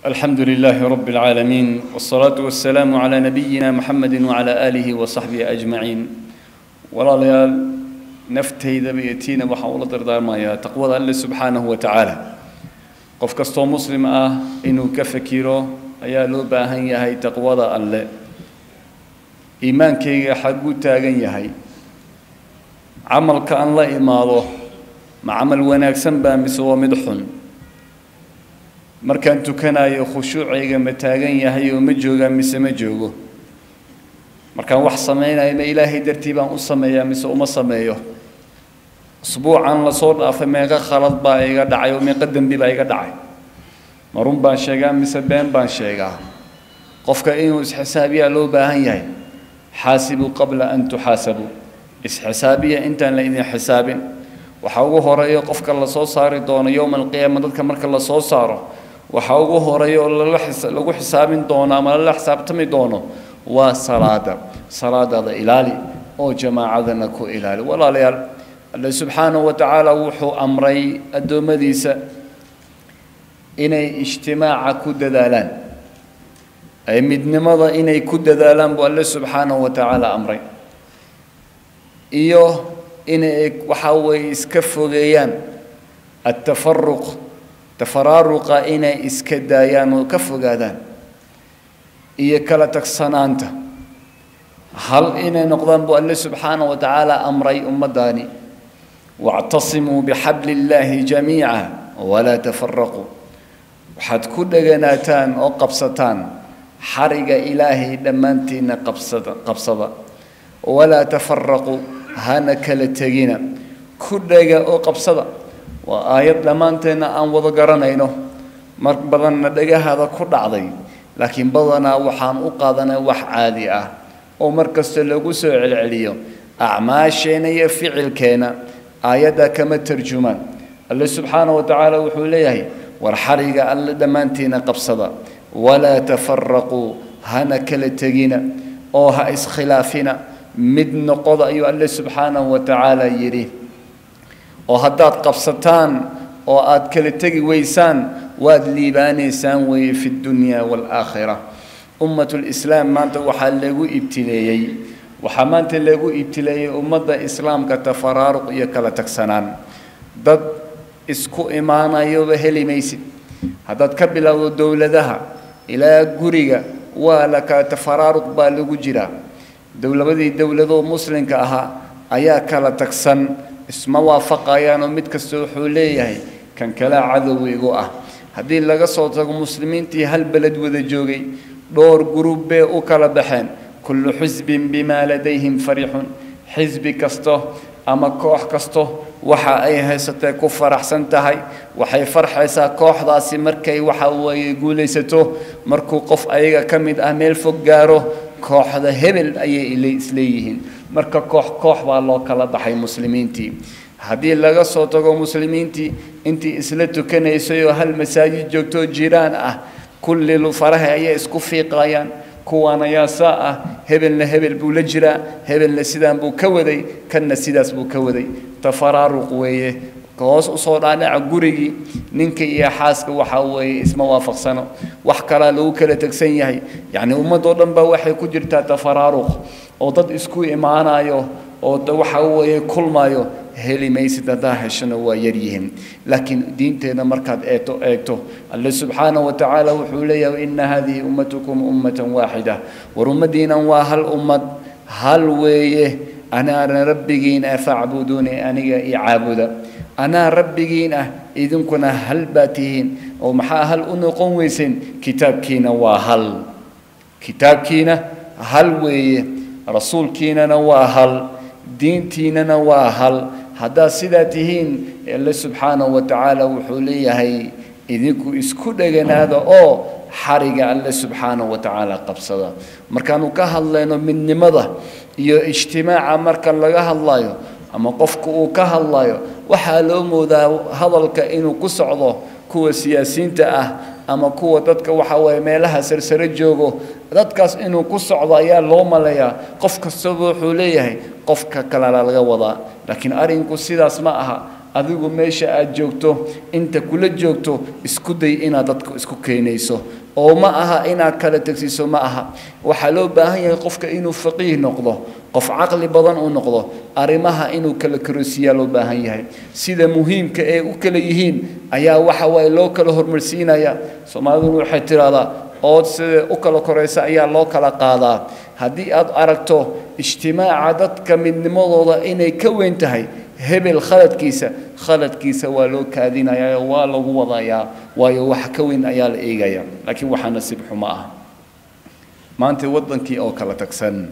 الحمد لله رب العالمين والصلاة والسلام على نبينا محمد وعلى آله وصحبه أجمعين ولا ليال نفتي ذبيتين وحول دردار يا تقوى الله سبحانه وتعالى قف كستو مسلم آه إنه كفكيرو أيا لو باهن يهي تقوى الله إيمان كي حقو تاغن يهي عمل كأن لا إماضه مع عمل وناكسن بامسوا مدحن markaan tukanayo khushuucayga ma taagan yahay oo ma joogaa mise ma joogo markaan wax samaynayo ma ilaahay dartii baan u sameeyaa mise uma sameeyo usbuucan lasoo dhaafay meeqa khalad baa iga dhacay oo meeqa dembi baa iga dhacay ma run baan sheegaa mise been baan sheegaa qofka inuu isxisaabiyaa loo baahan yahay xaasibuu qabla an tuxaasabuu isxisaabiya intaan la idin xisaabin waxaa ugu horeeya qofka lasoo saari doono yowma alqiyaama dadka marka lasoo saaro waxaa ugu horeeya oo lagu xisaabin doono ama lala xisaabtami doono waa salaada salaadaada ilaali oo jamaacadana ku ilaali walaalayaal alle subxaanahu wa tacaala wuxuu amray addoommadiisa inay ijtimaaca ku dadaalaan ay midnimada inay ku dadaalaan buu alle subxaanahu wa tacaala amray iyo inay waxa weeye iska fogeeyaan attafaruq tafaraaruqa inay iska daayaan oo ka fogaadaan iyo kala tagsanaanta hal inay noqdaan buu alle subxaanahu wa tacaala amray ummaddaani wactasimuu bixabli illaahi jamiica walaa tafaraquu waxaad ku dheganaataan oo qabsataan xariga ilaahay dhammaantiinna qabsada qabsada walaa tafaraquu hana kala tegina ku dhega oo qabsada waa aayad dhammaanteenna aan wada garanayno mar badanna dhagahaada ku dhacday laakiin badanaa waxaan u qaadanay wax caadi ah oo mar kasta lagu soo celceliyo acmaasheenna iyo ficilkeenna aayadda kama tarjumaan alle subxaanahu wa tacaala wuxuu leeyahay war xariga alle dhammaantiinna qabsada walaa tafaraquu hana kala tegina oo ha iskhilaafina mid noqoda ayuu alle subxaanahu wa tacaala yidhi oo haddaad qabsataan oo aad kala tegi weysaan waad liibaanaysaan weeye fi dunya waalaakhira ummatulislaam maanta waxaa lagu ibtileeyey waxaa maanta lagu ibtileeyey ummadda islaamka tafaraaruq iyo kala tagsanaan dad isku imaanayoba heli maysid haddaad ka bilowdo dowladaha ilaa guriga waa la kala tafaraaruq baa lagu jiraa dowlabadii dowladoo muslimka ahaa ayaa kala tagsan isma waafaqayaanoo mid kasta wuxuu leeyahay kan kalea cadowgigu ah haddii laga soo tago muslimiintii hal beled wada joogay dhowr gurub bay u kala baxeen kullu xisbin bimaa ladayhim farixun xisbi kasto ama koox kasto waxa ay haysatee ku faraxsan tahay waxay farxaysaa kooxdaasi markay waxa weeye guulaysato markuu qof ayaga ka mid ah meel fog gaaro kooxda hebel ayay isleeyihiin marka koox koox baa loo kala baxay muslimiintii haddii laga soo tago muslimiintii intii isla tukanaysay oo hal masaajid joogtoo jiraan ah kulli faraha ayay isku fiiqayaan kuwaan ayaa saa ah hebelna hebel buu la jiraa hebelna sidaan buu ka waday kanna sidaas buu ka waday tafaraaruq weeye hoos usoo dhaadhaca gurigii ninka iyo xaaska waxa weeye isma waafaqsano wax kalaa lagu kala tegsan yahay yacni ummadoo dhan baa waxay ku jirtaa tafaraaruq oo dad isku imaanayo oo waxa weeye kulmayo heli maysid haddaa heshana waa yaryihiin laakiin diinteenna markaad eegto eegto alle subxaanahu wa tacaala wuxuu leeyahay ina hadihi ummatukum ummatan waaxida war ummaddiinan waa hal ummad hal weeye anaana rabbigiin ah facbuduuni aniga i caabuda anaa rabbigiin ah idinkuna hal baa tihiin oo maxaa hal u noqon weyseen kitaabkiina waa hal kitaabkiina hal weeye rasuulkiinana waa hal diintiinana waa hal haddaad sidaa tihiin alle subxaanahu wa tacaala wuxuu leeyahay idinku isku dheganaada oo xariga alle subxaanahu wa tacaala qabsada markaanu ka hadlayno midnimada iyo ijtimaaca marka laga hadlayo ama qofku uu ka hadlayo waxaa loo moodaa hadalka inuu ku socdo kuwa siyaasiyiinta ah ama kuwa dadka waxa weeye meelaha sarsare joogo dadkaas inuu ku socdo ayaa loo maleeyaa qof kastaba wuxuu leeyahay qofka kalena laga wadaa laakiin arrinku sidaas ma aha adigu meesha aad joogto inta kula joogto isku day inaad dadka isku keenayso oo ma aha inaad kala tegsiiso ma aha waxaa loo baahan yahay qofka inuu faqiih noqdo qof caqli badan uu noqdo arrimaha inuu kala karosiiyaa loo baahan yahay sida muhiimka ee u kala yihiin ayaa waxa waaye loo kala hormarsiinaya soomaaliduna waxay tidhaahdaa ood sida u kala koraysa ayaa loo kala qaadaa haddii aad aragto ijtimaaca dadka midnimadooda inay ka weyn tahay hebel khaladkiisa khaladkiisa waa loo kaadinayaa oo waa lagu wadayaa waayo wax ka weyn ayaa la eegaya laakiin waxaa nasiib xumo ah maanta waddankii oo kala tagsan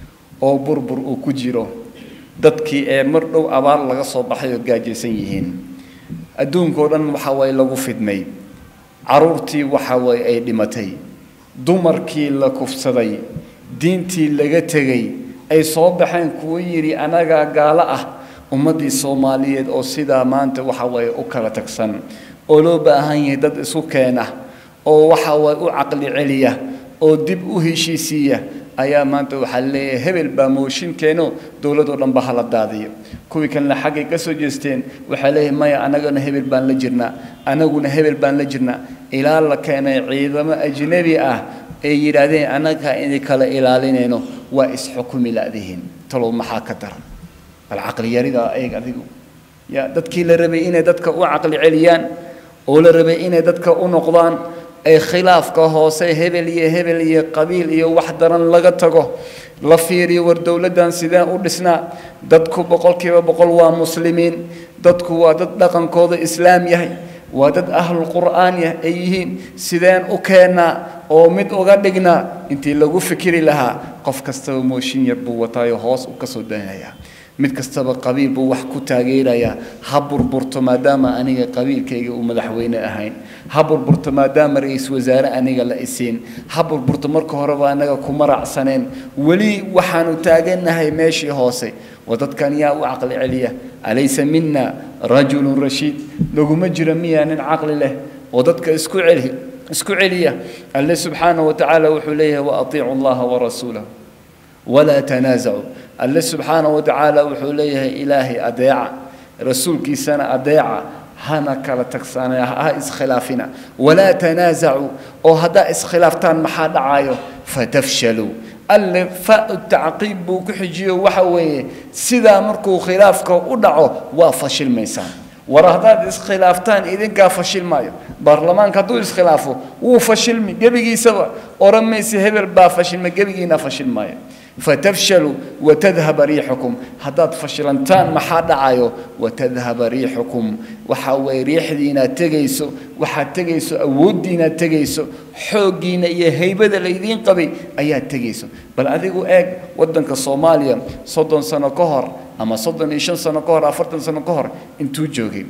oo burbur uu ku jiro dadkii ee mar dhow abaar laga soo baxay oo gaajaysan yihiin adduunkao dhan waxa waaye lagu fidmay caruurtii waxa waaye ay dhimatay dumarkii la kufsaday diintii laga tegay ay soo baxeen kuwo yidhi anagaa gaalo ah ummaddii soomaaliyeed oo sidaa maanta waxa waaye u kala tagsan oo loo baahan yahay dad isu keena oo waxa waaye u caqli celiya oo dib u heshiisiiya ayaa maanta waxaa leeyahay hebel baa mooshin keeno dowladoo dhan ba hala daadiyo kuwii kalena xaggay ka soo jeesteen waxaa leeyahay maya anagana hebel baan la jirnaa anaguna hebel baan la jirnaa ilaa la keenay ciidamo ajnebi ah ay yidhaahdeen annagaa idin kala ilaalinayno waa isxukumi la'dihiin talow maxaa ka daran bal caqli yarida eeg adigu ya dadkii la rabay inay dadka u caqli celiyaan oo la rabay inay dadka u noqdaan ay khilaafka hoose hebel iyo hebel iyo qabiil iyo wax daran laga tago la fiiriyo war dowladdan sideen u dhisnaa dadku boqolkiiba boqol waa muslimiin dadku waa dad dhaqankooda islaam yahay waa dad ahlul qur'aan ay yihiin sideen u keennaa oo mid uga dhignaa intii lagu fikiri lahaa qof kastaba mooshin yar buu wataayo hoos u ka soo daynayaa mid kastaba qabiil buu wax ku taageerayaa ha burburto maadaama aniga qabiilkayga uu madaxweyne ahayn ha burburto maadaama ra-iisul wasaare aniga la isiin ha burburto marka horeba anaga kuma raacsaneen weli waxaanu taagannahay meeshii hoose waa dadkan yaa u caqli celiya alaysa mina rajulun rashiid laguma jiro miyaa nin caqli leh oo dadka isku celi isku celiya alle subxaanahu watacaala wuxuu leeyahay waatiicu allaha warasuulahu walaa tanaasacu alle subxaanahu watacaala wuxuu leeyahay ilaahay adeeca rasuulkiisana adeeca hana kala tagsanaya ha iskhilaafina walaa tanaasacu oo haddaa iskhilaaftaan maxaa dhacayo fatafshaluu alle fa tacqiib buu ku xijiyo waxa weeye sidaa markuu khilaafka u dhaco waa fashilmaysaan war haddaad iskhilaaftaan idinkaa fashilmaayo baarlamaanka hadduu iskhilaafo wuu fashilmi gebigiisaba oran mayse hebel baa fashilma gebigiina fashilmaayo fatafshaluu watadhaba riixukum haddaad fashilantaan maxaa dhacayo watadhaba riixukum waxa weeye riixdiinaad tegayso waxaad tegayso awooddiinaad tegayso xooggiina iyo haybada laydiin qabay ayaad tegayso bal adigu eeg waddanka soomaaliya soddon sano ka hor ama soddon iyo shan sano ka hor afartan sano ka hor intuu joogay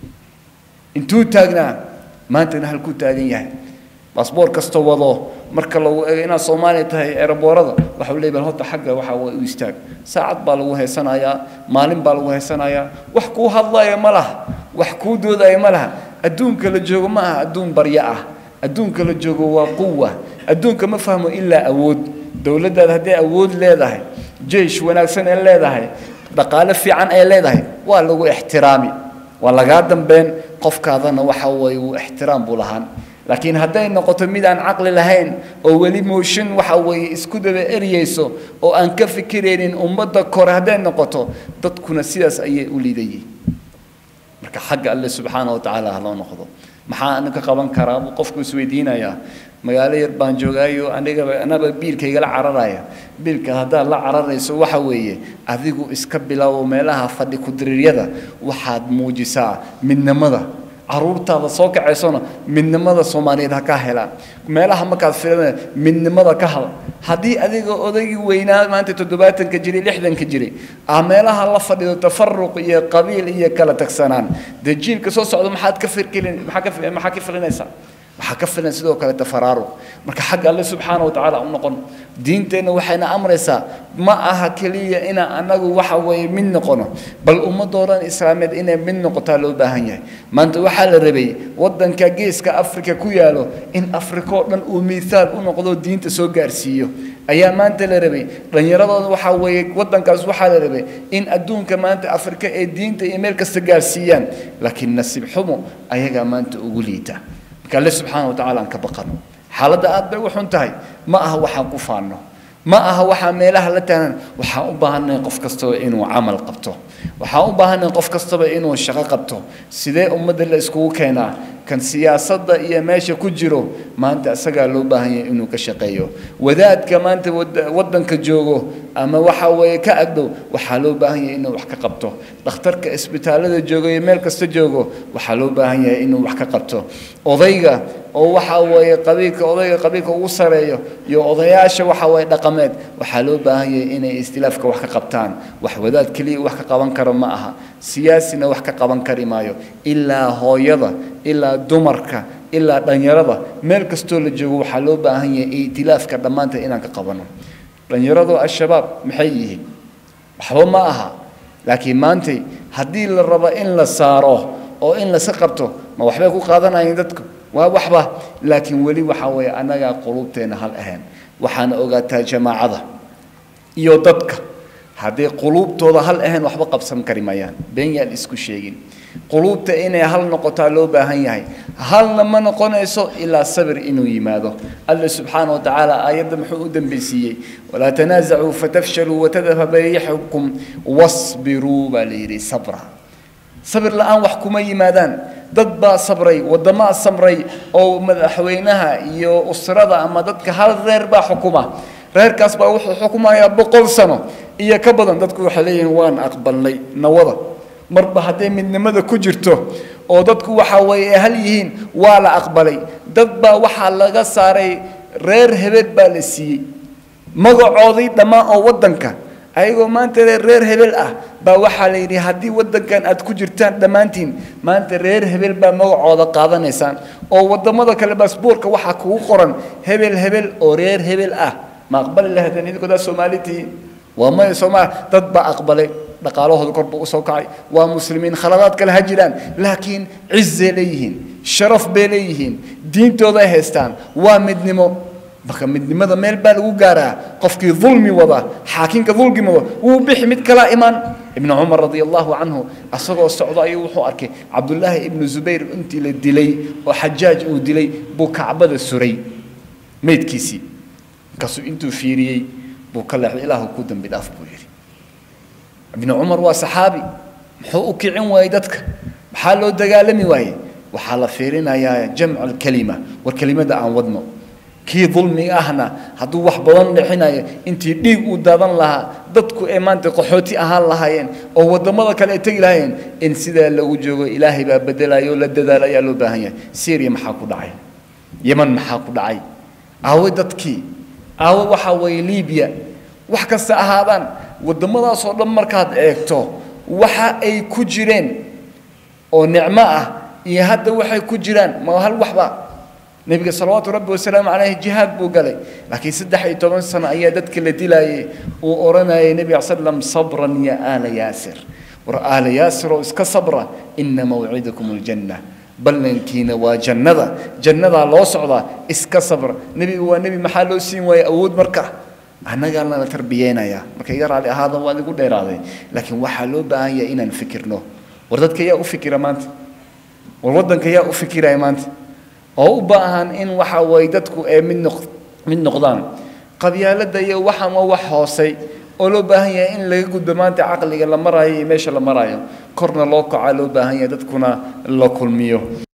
intuu taagnaa maantana halkuu taagan yahay baasboor kasta wado marka lagu eego inaad soomaaliya tahay eeraboorada waxau leey bal horta xagga waxa waa u istaag saacad baa lagu heysanayaa maalin baa lagu heysanayaa wax kuu hadlaya ma laha wax kuu doodaya ma laha adduunka la joogo ma aha adduun baryo ah adduunka la joogo waa quwa adduunka ma fahmo ilaa awood dowladdaada hadday awood leedahay jeish wanaagsan ay leedahay dhaqaale fiican ay leedahay waa lagu ixtiraami waa lagaa dambeyn qofkaadana waxa weeye wuu ixtiraam buu lahaan laakiin hadday noqoto mid aan caqli lahayn oo weli mooshin waxa weeye isku daba eryayso oo aan ka fikiraynin ummadda kore hadday noqoto dadkuna sidaas ayay u liidayiin marka xagga alle subxaana wa tacaala ha loo noqdo maxaa anu ka qaban karaa buu qofku isweydiinayaa magaalo yar baan joogaayo anigaba anaba biilkaygala cararaya biilka haddaad la cararayso waxa weeye adigu iska bilowo meelaha fadhi ku-diriiryada waxaad muujisaa midnimada caruurtaada soo kacaysona midnimada soomaaliyeed ha ka helaan meelaha markaad filanaya midnimada ka hal haddii adiga odaygii weynaa maanta toddobaatanka jiray lixdanka jiray ah meelaha la fadhido tafaruq iyo qabiil iyo kala tagsanaan dee jiilka soo socda maxaad ka firkilin maxaa ka maxaa ka filinaysaa waxaa ka filan sidoo kale tafaraaruq marka xagga alle subxaana wa tacaala u noqon diinteenna waxayna amraysaa ma aha keliya inaan annagu waxa weeye mid noqono bal ummadoo dhan islaameed inay mid noqotaa loo baahan yahay maanta waxaa la rabay waddanka geeska afrika ku yaalo in afrika oo dhan uu miihaal u noqdo diinta soo gaarsiiyo ayaa maanta la rabay dhallinyaradooda waxaa weeye waddankaas waxaa la rabay in adduunka maanta afrika ee diinta iyo meel kasta gaarsiiyaan laakiin nasiib xumo ayagaa maanta ugu liita marka alle subxaana wa tacaala aan ka baqano xaaladda aad bay u xun tahay ma aha waxaan ku faanno ma aha waxaa meelaha la taagan waxaan u baahannahay qof kastaba inuu camal qabto waxaan u baahannahay qof kastaba inuu shaqo qabto sidee ummadda la iskugu keenaa kan siyaasadda iyo meesha ku jiro maanta isagaa loo baahan yahay inuu ka shaqeeyo wadaadka maanta waddanka joogo ama waxa weeye ka agdhow waxaa loo baahan yahay inuu wax ka qabto dhakhtarka isbitaallada joogo iyo meel kasta joogo waxaa loo baahan yahay inuu wax ka qabto odayga oo waxa weeye qabiilka odayga qabiilka ugu sareeyo iyo odayaasha waxa weeye dhaqameed waxaa loo baahan yahay inay istilaafka wax ka qabtaan wax wadaad keliya wax ka qaban karo ma aha siyaasina wax ka qaban kari maayo ilaa hooyada ilaa dumarka ilaa dhalinyarada meel kastoo la joogo waxaa loo baahan yahay itilaafka dhammaanteed inaan ka qabano dhalinyaradu al-shabaab maxay yihiin waxba ma aha laakiin maantay haddii la rabo in la saaro oo in lasa qabto ma waxbay ku qaadanayeen dadku waa waxba laakiin weli waxaa weeye annagaa quluubteenna hal ahayn waxaana ogaataa jamaacada iyo dadka hadday quluubtooda hal ahayn waxba qabsan kari mayaan been yaan isku sheegin quluubta inay hal noqotaa loo baahan yahay halna ma noqonayso ilaa sabir inuu yimaado alle subxaana wa tacaala aayadda muxuu u dambeysiiyey walaa tanaasacuu fatafshaluu watadhaba riixukum wasbiruu baa la yidhi sabra sabir la-aan wax kuma yimaadaan dad baa sabray waddamaa samray oo madaxweynaha iyo usrada ama dadka hal reer baa xukuma reerkaas baa wuxuu xukumayaa boqol sano iyo ka badan dadku waxay leeyihiin waan aqbalnay nawada marba hadday midnimada ku jirto oo dadku waxa weeye hal yihiin waa la aqbalay dad baa waxaa laga saaray reer hebel baa la siiyey magacoodii dhammaan oo waddanka ayagoo maanta reer hebel ah baa waxaa la yidhi haddii waddankan aad ku jirtaan dhammaantiin maanta reer hebel baa magacooda qaadanaysaan oo waddamada kale baasboorka waxaa kugu qoran hebel hebel oo reer hebel ah ma aqbali lahaydeen idinkoodaa soomaali tihiin waa maya soomaali dad baa aqbalay dhaqaalahooda korba usoo kacay waa muslimiin khaladaad kale ha jiraan laakiin cizay leeyihiin sharaf bay leeyihiin diintooday haystaan waa midnimo marka midnimada meel baa lagu gaaraa qofkii dulmi wada xaakinka dulmi wada wuu bixi mid kalaa imaan ibnu cumar radia allahu canhu asagoo socdo ayuu wuxuu arkay cabdullaahi ibnu zubayr intii la dilay oo xajaaj uu dilay buu kacbada suray meydkiisii markaasuu intuu fiiriyey buu ka leexday ilaahu ku dambi dhaaf buu yidhi ibnu cumar waa saxaabi muxuu u kicin waayey dadka maxaa loo dagaalami waaye waxaa la fiirinayaa jamcu alkalima war kelimada aan wadno kii dulmiga ahna hadduu wax badan dhexinayo intii dhiig uu daadan lahaa dadku ee maanta qaxooti ahaan lahaayeen oo waddamada kale ay tegi lahaayeen in sidaa lagu joogo ilaahay baa bedelayo oo la dadaalo ayaa loo baahan yahay syria maxaa ku dhacay yeman maxaa ku dhacay aawe dadkii aawe waxaa weeye libiya wax kasta ahaadaan waddamadaasoo dhan markaad eegto waxa ay ku jireen oo nicmo ah iyo hadda waxay ku jiraan ma hal waxba nebiga salawaatu rabbi wasalaamu caleyh jihaad buu galay laakiin saddex iyo toban sano ayaa dadka la dilaayay uu odhanayay nebiga slam sabran ya aala yaasir war aala yaasir oo iska sabra ina mawcidakum aljanna ballankiina waa jannada jannadaa loo socdaa iska sabra nebigu waa nebi maxaa loo siin waaya awood marka annagaa lana tarbiyeynayaa marka iga raali ahaada waad igu dheeraaday laakiin waxaa loo baahan yahay inaan fikirno war dadka yaa u fikira maanta war waddanka yaa u fikiraya maanta oo u baahan in waxa waye dadku ee mid noq mid noqdaan qabyaaladda iyo waxaan waa wax hoosay oo loo baahan yahay in laga gudbo maanta caqliga la maraayo iyo meesha la maraayo korna loo kacaa loo baahan yahay dadkuna la kulmiyo